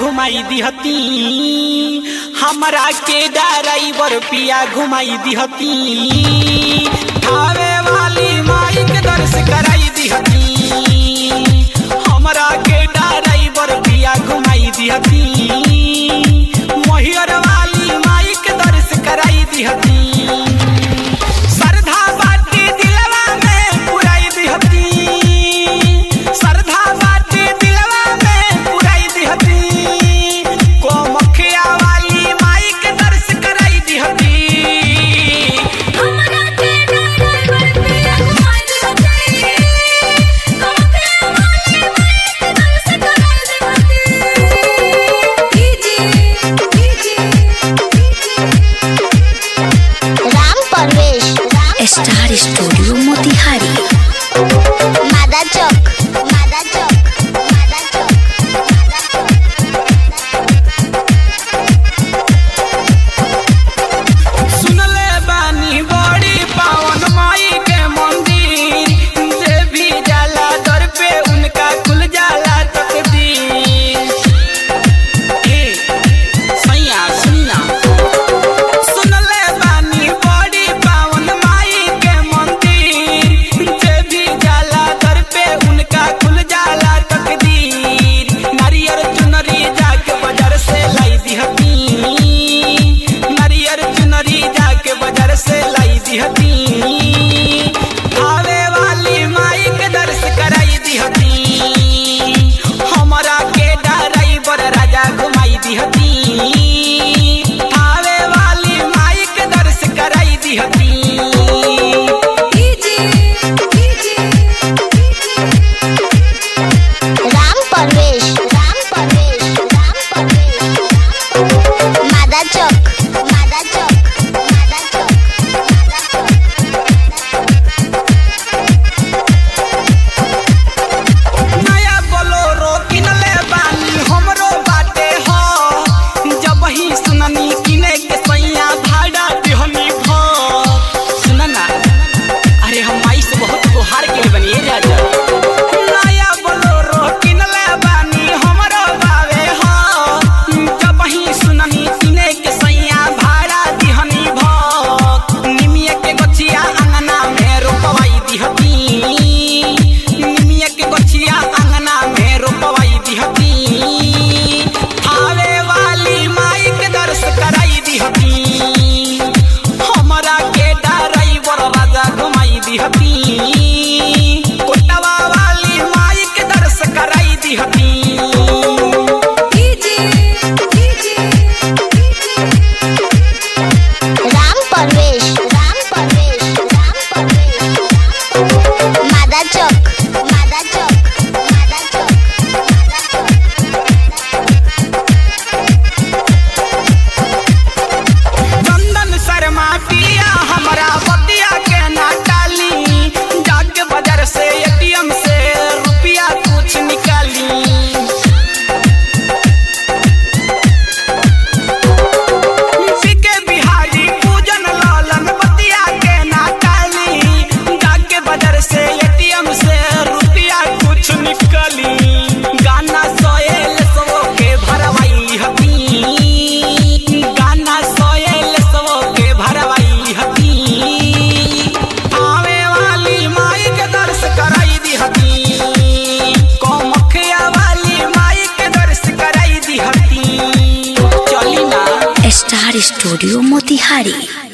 घुमाई दिहती हमरा के ड्राइवर पिया घुमाई दिहती खावे वाली माई के दर्श कराई दिहती हमरा के ड्राइवर पिया घुमाई दिहती मोहियर वाली माई के दर्श कराई दिहती श्रद्धा बाटी दिलवा में पुराई दिहती श्रद्धा बाटी दिलवा में पुराई दिहती कोमखिया वाली माई के दर्श कराई दिहती हमरा के ड्राइवर पिया घुमाई दिहती कमके वाली माई के दर्श कराई दिहती DJ Ram Parvesh Ram star studio Motihari Mada चौक मादा चौक मादा चौक सुनले बानी बड़ी पावन माई के मंदिर जे भी जाला दर पे उनका खुल जाला तकदीर ए सैया सुनना सुनले बानी बड़ी पावन माई के मंदिर जे भी जाला दर पे उनका खुल जाला तकदीर नारियर चुनरी जाके बाजार से लाई दिहती नारियर चुनरी जाके बाजार से लाई दिहती आवे वाली माई के दर्श कराई दिहती हमरा के ड्राइवर राजा घुमाई दिहती आवे वाली माई के दर्श कराई दिहती डीजे राम परवेश राम परवेश राम परवेश मादा चौक मादा चौक मादा चौक नया बोलोरो किनले बानी हमरो बाटे हो जब ही सुननी किने के सैया भाड़ा दिहनी भो सुनना अरे हम माई से बहुत गुहार के बनी राजा नया बोलोरो किनले बानी हमरो बावे हो जब ही सुननी किने के सैया भाड़ा दिहनी भो निमिया के गछिया अंगना में रोपवाई दिहती निमिया के गछिया अंगना में रोपवाई दिहती आवे वाली माई के दर्श कराई दिहती हमरा के ड्राइवर राजा घुमाई दिहती कोटवा वाली माई के दर्श कराई दिहती डीजे राम परवेश राम परवेश राम परवेश मादा चौक मादा चौक मादा चौक चंदन शर्मा पिया हमरा बतिया के ना टाली जाके बाजार से एटीएम से रुपया कुछ निकाली पीके बिहारी पूजन लालन बतिया के ना टाली जाके बाजार से एटीएम से रुपया कुछ निकाली गाना सोएल सबो के भरवाई हती गाना सोएल सबो के भरवाई हती आवे वाली माई के दर्श कराई दी हती कोमखिया वाली माई के दर्श कराई दी हती चली ना स्टार स्टूडियो मोतिहारी